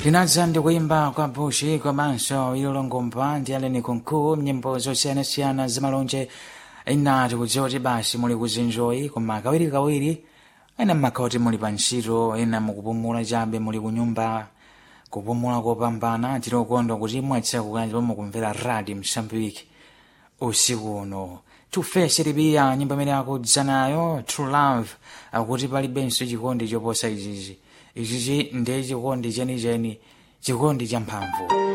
linadza ndi kuyimba kwa bushi komanso ilolongomba ndi aleni kunku nyimbo zosiyanasiyana zamalonje inati kudziwa kuti basi muli kuzinjoyi koma kawirikawiri ena mmakhala kuti muli pa ntchito ena mukupumula chabe muli kunyumba kupumula kopambana tilokondwa kuti mwatsekukana ndipo mukumvera radio msambiki usiku uno tufese libiya nyimbo imene akudza nayo true love akuti palibenso chikondi choposa ichichi ichichi ndiye chikondi chenicheni chikondi cha mphamvu